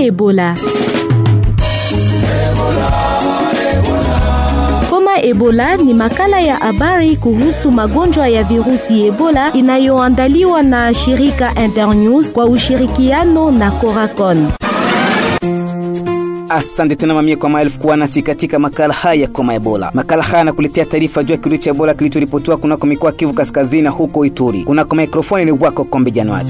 Ebola. Homa Ebola ni makala ya habari kuhusu magonjwa ya virusi Ebola inayoandaliwa na shirika Internews kwa ushirikiano na Coracon. Asante tena mamia kwa maelfu kuwa nasi katika makala haya koma Ebola. Makala haya yanakuletea taarifa juu ya kirusi cha Ebola kilichoripotiwa kunako mikoa Kivu Kaskazini na huko Ituri. Kunako mikrofoni ni wako Kombe Januari.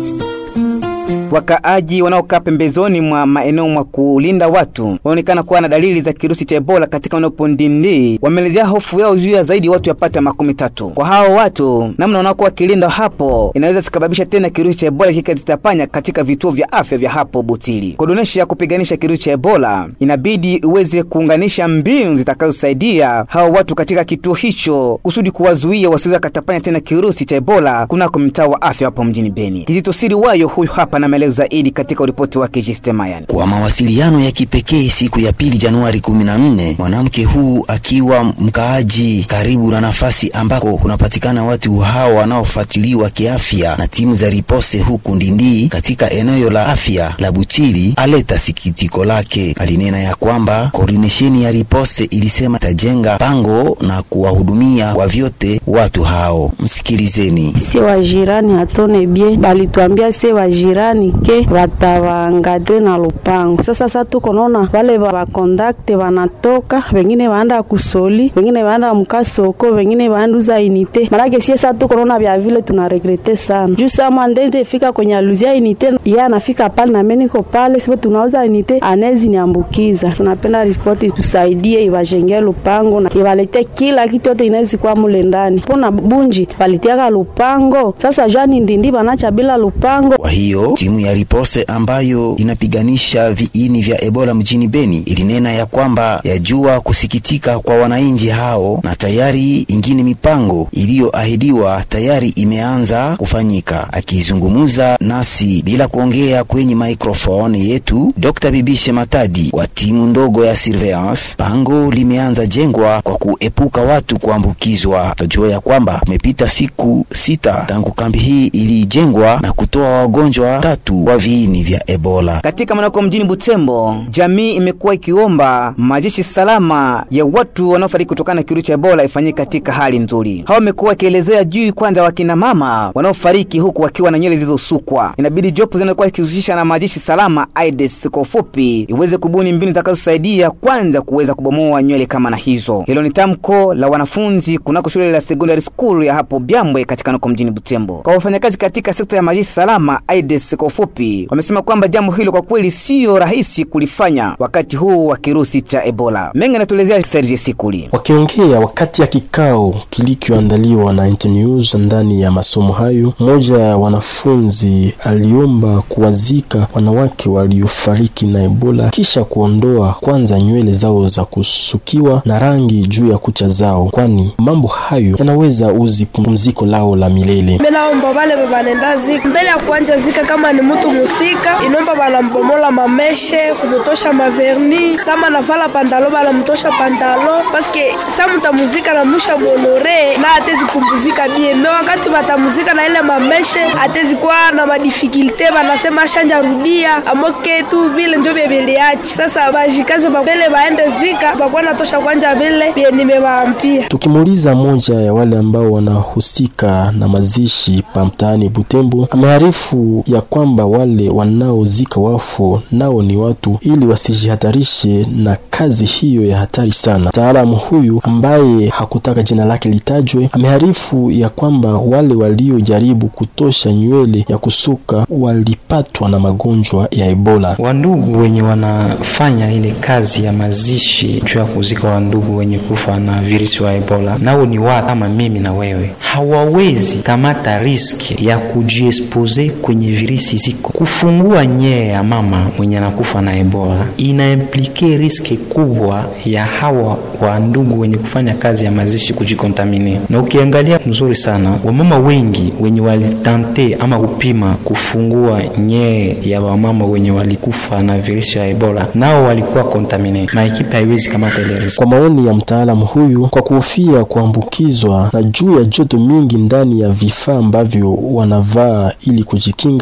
Wakaaji wanaokaa pembezoni mwa maeneo mwa kulinda watu wanaonekana kuwa na dalili za kirusi cha Ebola katika eneo Pondindi. Wameelezea hofu yao juu ya zaidi watu yapata makumi tatu. Kwa hao watu, namna wanaokuwa wakilinda hapo inaweza sikababisha tena kirusi cha Ebola kikazitapanya katika vituo vya afya vya hapo Butili. Kudonesha ya kupiganisha kirusi cha Ebola, inabidi uweze kuunganisha mbinu zitakazosaidia hao watu katika kituo hicho kusudi kuwazuia wasiweza katapanya tena kirusi cha Ebola kunako mtaa wa afya hapo mjini Beni. Kizito Siri wayo huyu hapa na maelezo zaidi katika ripoti wake Jistemayan. Kwa mawasiliano ya kipekee siku ya pili Januari 14, mwanamke huu akiwa mkaaji karibu na nafasi ambako kunapatikana watu hao wanaofuatiliwa kiafya na timu za ripose huku Ndindi katika eneo la afya la Buchili, aleta sikitiko lake. Alinena ya kwamba koordinesheni ya ripose ilisema tajenga pango na kuwahudumia kwa vyote watu hao. Msikilizeni. Se wajirani hatone bie balituambia se wajirani ke watawaangadre na lupango. Sasa sa tuko naona wale wakondakte wanatoka, wengine waanda kusoli, wengine waanda mkasoko, wengine waanduza inite. Marake sie sa tuko naona vya vile tunaregrete sana juu sa mwandende fika kwenye aluzia inite, ye anafika pale na meniko pale, sipo tunauza inite, anezi niambukiza. Tunapenda ripoti tusaidie, iwajengea lupango na iwalete kila kitu yote inawezi kuwa mule ndani. Pona bunji walitiaka lupango, sasa jani ndindi banacha bila lupango. Kwa hiyo timu ya ripose ambayo inapiganisha viini vya Ebola mjini Beni ilinena ya kwamba yajua kusikitika kwa wananchi hao, na tayari ingine mipango iliyoahidiwa tayari imeanza kufanyika. Akizungumza nasi bila kuongea kwenye microphone yetu, Dr. Bibishe Matadi wa timu ndogo ya surveillance, pango limeanza jengwa kwa kuepuka watu kuambukizwa. Tajua ya kwamba kumepita siku sita tangu kambi hii ilijengwa na kutoa wagonjwa tatu wa viini vya Ebola. Katika manako mjini Butembo, jamii imekuwa ikiomba majeshi salama ya watu wanaofariki kutokana na kirusi cha Ebola ifanyike katika hali nzuri. Hao wamekuwa wakielezea juu kwanza wakina mama wanaofariki huku wakiwa na nywele zilizosukwa. Inabidi jopo zinakuwa ikihusisha na majeshi salama AIDS kwa ufupi iweze kubuni mbinu zitakazosaidia kwanza kuweza kubomoa nywele kama na hizo. Hilo ni tamko la wanafunzi kunako shule la secondary school ya hapo Byambwe katika nako mjini Butembo. Kwa wafanyakazi katika sekta ya majeshi salama AIDS kwa ufupi, wamesema kwamba jambo hilo kwa kweli siyo rahisi kulifanya wakati huu wa kirusi cha Ebola. Mengi anatuelezea Serge Sikuli. Wakiongea wakati ya kikao kilichoandaliwa na Internews ndani ya masomo hayo, mmoja ya wanafunzi aliomba kuwazika wanawake waliofariki na Ebola kisha kuondoa kwanza nywele zao za kusukiwa na rangi juu ya kucha zao, kwani mambo hayo yanaweza uzi pumziko lao la milele. Minaomba vale vanenda zika mbele ya kuanja zika, kama ni mtu musika inomba banambomola mameshe kumutosha maverni, kama navala pandalo banamtosha pandalo, paske sa mutamuzika na musha bonore na atezi kumbuzika bie me wakati batamuzika na ile mameshe atezi kuwa na madifikilte, banasema shanja rudia amoke tu vile njo vyeviliachi. Sasa bajikaze babele baende zika bakuwa natosha kwanja vile bie nimewaambia. Tukimuuliza moja ya wale ambao wanahusika na mazishi pa mtaani Butembo, ameharifu ya kwamba wale wanaozika wafu nao ni watu, ili wasijihatarishe na kazi hiyo ya hatari sana. Mtaalamu huyu ambaye hakutaka jina lake litajwe, ameharifu ya kwamba wale waliojaribu kutosha nywele ya kusuka walipatwa na magonjwa ya Ebola. Wandugu wenye wanafanya ile kazi ya mazishi juu ya kuzika wandugu wenye kufa na virusi wa Ebola, nao ni watu kama mimi na wewe, hawawezi kamata riski ya kujiexpose kwenye virusi ziko. Kufungua nyee ya mama mwenye anakufa na Ebola inaimplike riski kubwa ya hawa wa ndugu wenye kufanya kazi ya mazishi kujikontamine. Na ukiangalia mzuri sana, wamama wengi wenye walitante ama kupima kufungua nyee ya wamama wenye walikufa na virusi ya Ebola, nao walikuwa kontamine, na ekipe haiwezi kamata ile riski. Kwa maoni ya mtaalamu huyu, kwa kuhofia kuambukizwa na juu ya joto mingi ndani ya vifaa ambavyo wanavaa ili kujikinga, vikuu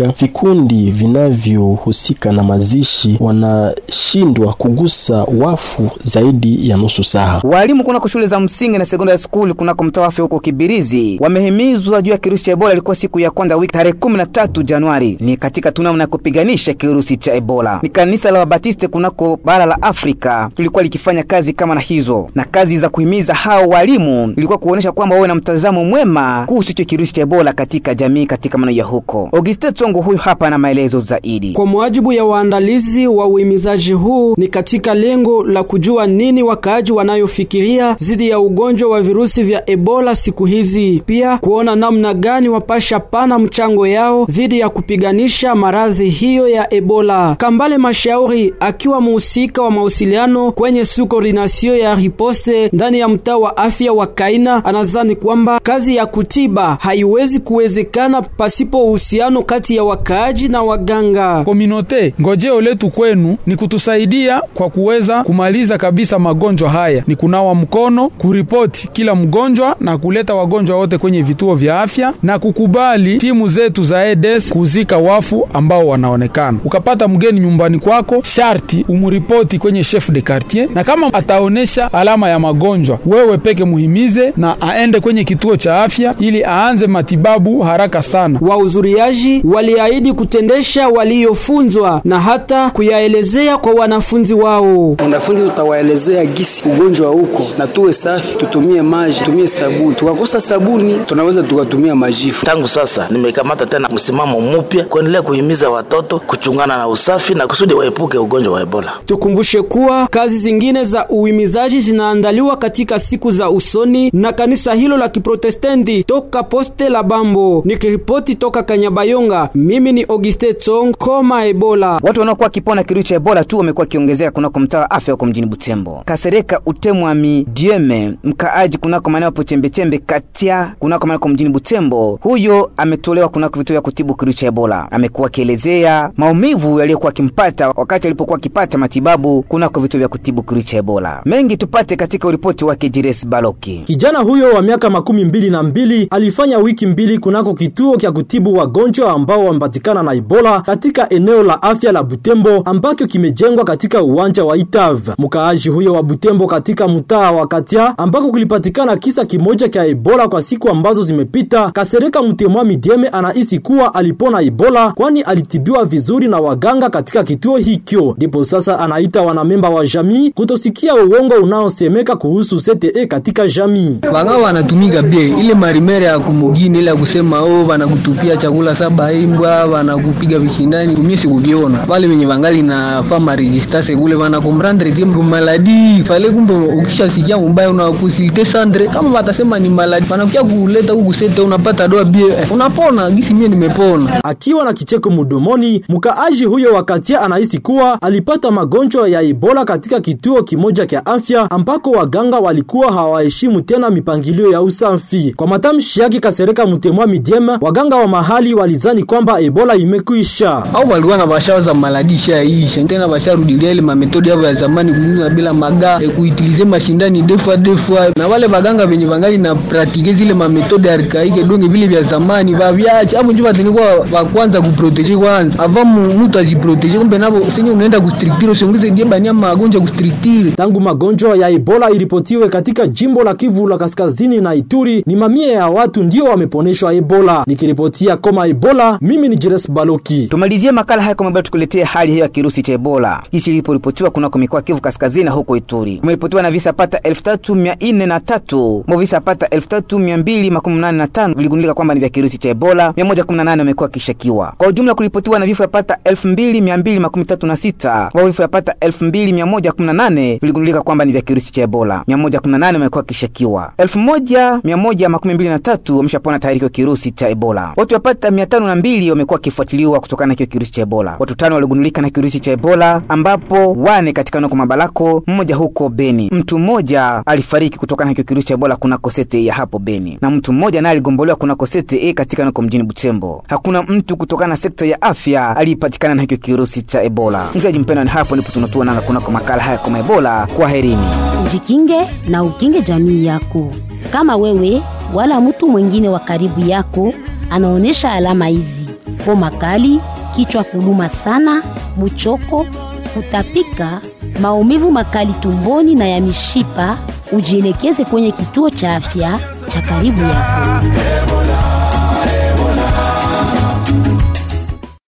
vikundi vinavyohusika na mazishi wanashindwa kugusa wafu zaidi ya nusu saa. Walimu kunako shule za msingi na secondary school kunako mtaa wa afya huko Kibirizi wamehimizwa juu ya kirusi cha Ebola. Ilikuwa siku ya kwanza wiki tarehe 13 Januari, ni katika tunamna ya kupiganisha kirusi cha Ebola. Ni kanisa la Wabatiste kunako bara la Afrika lilikuwa likifanya kazi kama na hizo, na kazi za kuhimiza hao walimu ilikuwa kuonesha kwamba wawe na mtazamo mwema kuhusu hicho kirusi cha Ebola katika jamii katika maeneo ya huko. Auguste Tsongo huyu hapa na maelezo zaidi. Kwa mujibu ya waandalizi wa uhimizaji huu, ni katika lengo la kujua nini wakaaji wanayofikiria dhidi ya ugonjwa wa virusi vya Ebola siku hizi, pia kuona namna gani wapasha pana mchango yao dhidi ya kupiganisha maradhi hiyo ya Ebola. Kambale Mashauri akiwa muhusika wa mawasiliano kwenye sukoordinasio ya riposte ndani ya mtaa wa afya wa Kaina, anazani kwamba kazi ya kutiba haiwezi kuwezekana pasipo uhusiano kati ya wakaaji na waganga. Kominote, ngojeo letu kwenu ni kutusaidia kwa kuweza kumaliza kabisa magonjwa haya, ni kunawa mkono, kuripoti kila mgonjwa na kuleta wagonjwa wote kwenye vituo vya afya na kukubali timu zetu za EDS kuzika wafu ambao wanaonekana. Ukapata mgeni nyumbani kwako, sharti umuripoti kwenye chef de quartier, na kama ataonesha alama ya magonjwa, wewe peke muhimize na aende kwenye kituo cha afya ili aanze matibabu haraka sana. Wahudhuriaji waliahidi kutendesha waliyofunzwa na hata kuyaelezea kwa wanafunzi wao. Wanafunzi tutawaelezea gisi ugonjwa huko, na tuwe safi, tutumie maji, tutumie sabuni. Tukakosa sabuni, tunaweza tukatumia majifu. Tangu sasa nimekamata tena msimamo mpya kuendelea kuhimiza watoto kuchungana na usafi na kusudi waepuke ugonjwa wa Ebola. Tukumbushe kuwa kazi zingine za uhimizaji zinaandaliwa katika siku za usoni na kanisa hilo la Kiprotestanti toka Poste la Bambo. Nikiripoti toka Kanyabayonga, mimi ni Auguste Tsong koma Ebola. Watu wanaokuwa wakipona kirusi cha Ebola tu wamekuwa wakiongezeka kunako mtaa wa afya huko mjini Butembo. Kasereka Utemwami Dieme, mkaaji kunako maeneo hapo chembechembe katia kunako maeneo mjini Butembo, huyo ametolewa kunako vituo vya kutibu kirusi cha Ebola. Amekuwa akielezea maumivu yaliyokuwa akimpata wakati alipokuwa akipata matibabu kunako vituo vya kutibu kirusi cha Ebola. Mengi tupate katika uripoti wake Jires Baloki. Kijana huyo wa miaka makumi mbili na mbili alifanya wiki mbili kunako kituo kya kutibu wagonjwa ambao wamepatikana na Ebola katika eneo la afya la Butembo ambacho kimejengwa katika uwanja wa Itav. Mkaaji huyo wa Butembo katika mtaa wa Katia ambako kulipatikana kisa kimoja kya Ebola kwa siku ambazo zimepita, Kasereka Mtemwa Midieme anahisi kuwa alipona Ebola kwani alitibiwa vizuri na waganga katika kituo hikyo. Ndipo sasa anaita wanamemba wa jamii kutosikia uongo unaosemeka kuhusu CTE katika jamii. Wanga wanatumika bie ile marimere ya kumugini ile ya kusema oh, wanakutupia chakula saba imbwa, wanakupiga vishindani. Mimi sikuviona wale wenye wangali na fama resistance kule wana comprendre que maladi fale, kumbe ukishasikia mbaya una possibilité sandre kama watasema ni maladi, wanakuja kuleta huku sete, unapata doa bie unapona gisi mimi nimepona. Akiwa na kicheko mdomoni, mkaaji huyo wakatia anahisi kuwa alipata magonjwa ya Ebola katika kituo kimoja cha afya ambako waganga walikuwa hawaheshimu tena mipangilio ya usafi. Kwa matamshi yake Kasereka Mtemwa Midiema, waganga wa mahali walizani kwamba Ebola imekwisha au walikuwa na bashawa za maladi shaisha tena, basharudilia ile mametodi yao ya zamani, kuuza bila maga e, kuitilize mashindani defwa defwa, na wale baganga wenye bangali na pratike zile mametodi arkaike donge vile vya zamani vavyache hapo, ndio watenikuwa wa kwanza kuprotege kwanza ava mtu ajiprotege, kumbe nabo senye unaenda kustriktire usiongeze die bania magonjwa kustriktire. Tangu magonjwa ya Ebola iripotiwe katika jimbo la Kivu la Kaskazini na Ituri, ni mamia ya watu ndio wameponeshwa Ebola. Nikiripotia koma Ebola, mimi ni Jeres Baloki. Tumalizie makala haya kwa tukuletea hali hiyo ya kirusi cha Ebola jinsi iliporipotiwa kunako mikoa Kivu Kaskazini na huko Ituri. Kumeripotiwa na visa pata 3403 mo visa pata 3285 viligundulika kwamba ni vya kirusi cha Ebola, 118 wamekuwa kishakiwa. Kwa ujumla kuripotiwa na vifo yapata 2236 mo vifo yapata 2118 viligundulika kwamba ni vya kirusi cha Ebola, 118 wamekuwa kishakiwa. 1123 wameshapona tayari kwa kirusi cha Ebola. Watu yapata 502 wamekuwa wakifuatiliwa kutokana na hiyo kirusi cha Ebola. Watu tano waligundulika na kirusi cha Ebola ambapo wane katika noko Mabalako, mmoja huko Beni. Mtu mmoja alifariki kutokana na hiyo kirusi cha Ebola kunako sete ya hapo Beni, na mtu mmoja naye aligombolewa kunako sete katika noko mjini Butembo. Hakuna mtu kutokana na sekta ya afya aliyepatikana na hiyo kirusi cha Ebola. Mzaji mpendwa, ni hapo ndipo tunatua nanga kunako makala haya kama Ebola. Kwa herini, ujikinge na ukinge jamii yako. Kama wewe wala mtu mwingine wa karibu yako anaonyesha alama hizi: homa kali, kichwa kuluma sana, buchoko, kutapika, maumivu makali tumboni na ya mishipa, ujielekeze kwenye kituo cha afya cha karibu yako.